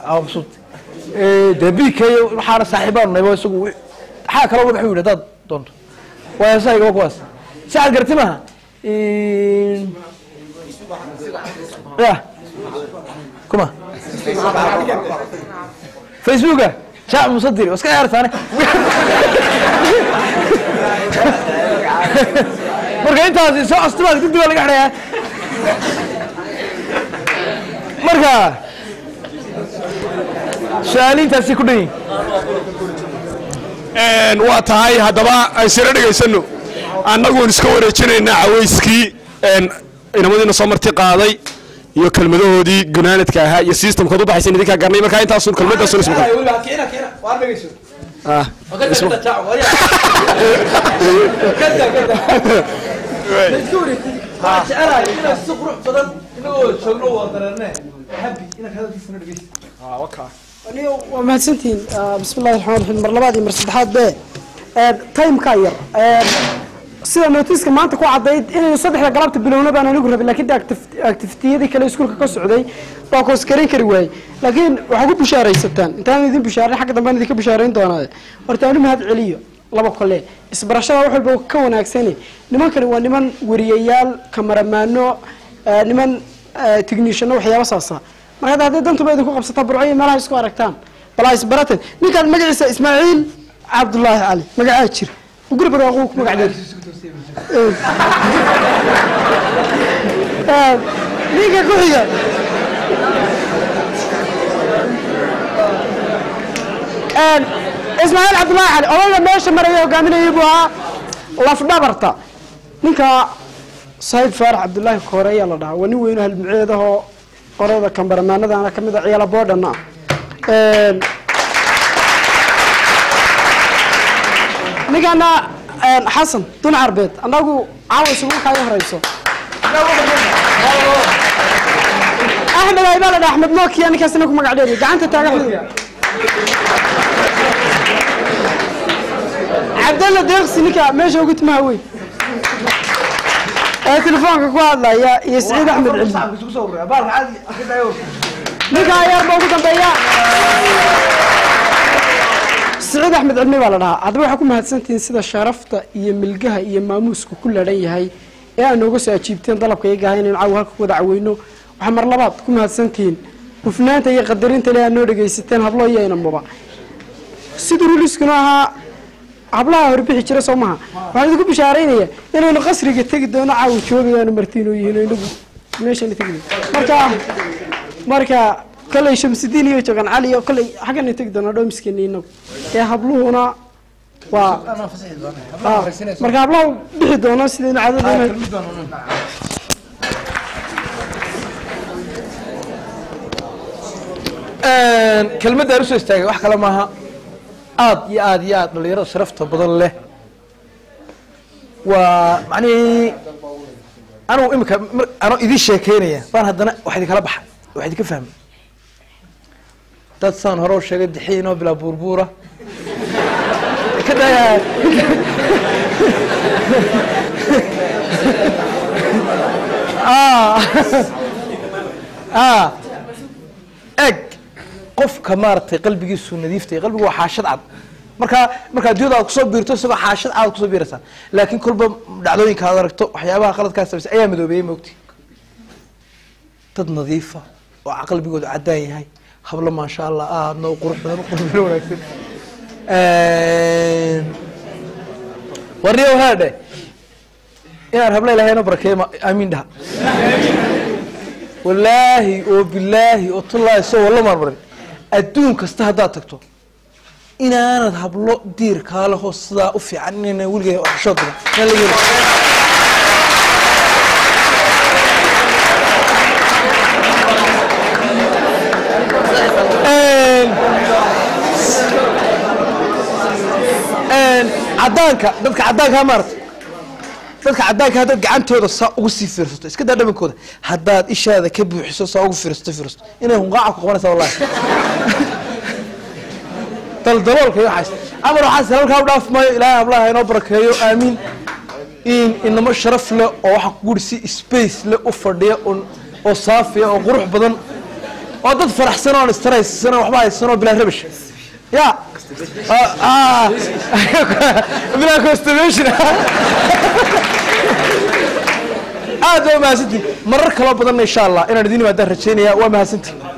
aa mabsuud dee bk waxaana saaxiibaan naybo isagu wi- maxaa kaloo wuxuu yidhi haddaad doonto waa heesaha igaba kuwaas si aad garti maaha ya kuma facebooka jaac musadiri waa iska ciyaartaane marka intaas soo astimaad kadib baa laga xidhayaa marka su-aaliintaasi ku dhan yihin waa tahay haddaba aan siro dhegaysano annaguun iska wareejinaynaa cawayskii een, inamadiina soo marti qaaday iyo kelmadahoodii gunaanadka ahaa iyo systemkood u baxaysa idinkaa garnay markaa intaasun kelmadaasun isma ah waa mahadsantihiin Ah, bismi illahi raxmaan raxiim mar labaad iyo mar saddexaad be timeka yar Eh, sida notiska maanta ku cadayd inaynu saddexda galabta bilowna baan anigu rabay laakiin de activ- activitiyadii kale iskuulka ka socday baa koosgaran kari waayey laakiin waxaa ku bushaaraysataan intaan idin bushaarin xagga dambe aan idinka bushaarayn doonaa horta anu mahad celiyo laba kole isbarashada wax walba ka wanaagsani nimankani waa niman wariyayaal kamaramaano eh, niman techniciano waxyaaba saasa marka hadda hadday dantuba idinku qabsataa burco iyo meelaha isku aragtaan balaa isbarateen ninkaan magaciisa ismaaciil cabdullaahi cali magacaa jir guri barwaaquu ku magac dheer Eh, ninka ku xiga Eh, ismaaciil cabdullaahi cali odayga meesha maraya hogaaminayay buu ahaa lafdhabarta ninka sahiib faarax cabdullaahi koore ayaa la dhahaa waa nin weyno halmuceedahoo qorada kambaramaanadana ka mid a ciyaala boodhana ah ninkana xasan dun carbeed annagu caawa isugu kaaga horeyso axmed aybaa la dhaha axmed nokia ninkaasina ku magac dheeriy gacanta taaga axmed cabdalla deeqsi ninka meesha ugu timaha weyn ee telefoonka ku hadlaya iyo siciid axmed cilmi ninka ayaarba ugu dambeeya siciid axmed cilmi baa la dhahaa haddaba waxaa ku mahadsantihiin sida sharafta iyo milgaha iyo maamuuska ku ladhan yahay ee aad nooga soo ajiibteen dalabka iyaga ahaa inaynu caawa halka ku wada caweyno waxaa mar labaad ku mahadsantihiin hufnaanta iyo qadarinta le aad noo dhegaysateen hablo iyo inamuba siduu ruliskuna ahaa hablaha horbixi jira soo maha waxaan idinku bishaaraynaya inaynu qasriga tegi doono caawa joogayaanu martiinoo yihiin oo inagu meeshana tegi marka marka kolley shamsidiin iyo jogan cali iyo kolley xaggana tegi doona dhoomiskeena inagu ee habluhuna waa Ah, marka hablaha bixi doono sidaynu caadada kelmadda aan usoo istaagay wax kale maaha aad iyo aad iyo aad dhalinyarada sharafta badan leh waa macnihii anugu imika mar anoo idin sheekeynaya baan haddana wax idinkala baxa wax idinka fahmay dad saan hore u sheegay dixiin oo bilaa buurbuura ka daya ah eg qofka maaragtay qalbigiisu nadiiftay qalbigu waa xaashad cad marka markaa addunyada aad kusoo biirto isagoo xaashad cad aad kusoo biiraysaa laakiin kolba dhacdooyinka aad aragto waxyaabaha qaladkaa samaysay ayaa madoobeeyey moogti dad nadiifa oo qalbigoodu caddaan yahay hablo maasha allah aadna u qurux badan u qalbina wanaagsan warniyo haadhe inaan habla ilahay noo barakeeyo ma- aamiin dhaha wallaahi oo bilaahi oo tullaahi soo walla marmarin adduun kasta haddaad tagto inaanad hablo diir kaale hoos sidaa u fiican inayna weligeed waxshood badan inaan laga heli cadaanka dadka cadaanka maarata dadka cadaanka haddaad gacantooda saa ugu sii fiirsato iska daa dhamankooda haddaad ishaada ka buuxiso saa ugu fiirsato fiirsato inay hunqaaca ku qabanaysa wallahi daldaloolka iyo waxaas amar waxaas halkaa u dhaaf maayo ilaahay hablaha inoo barakeeyo aamiin in inamo sharaf leh oo waxa ku guri si space leh u fadhiya oo oo saafiya oo qurux badan oo dad faraxsan oon istaraysan oo waxba haysan oo bilaa rabash ya Ah, ah. bilaa constipation aad waa mahadsantihin marar kaloo badanna insha allah inaan idin imaadaan rajaynaya waa mahadsantihin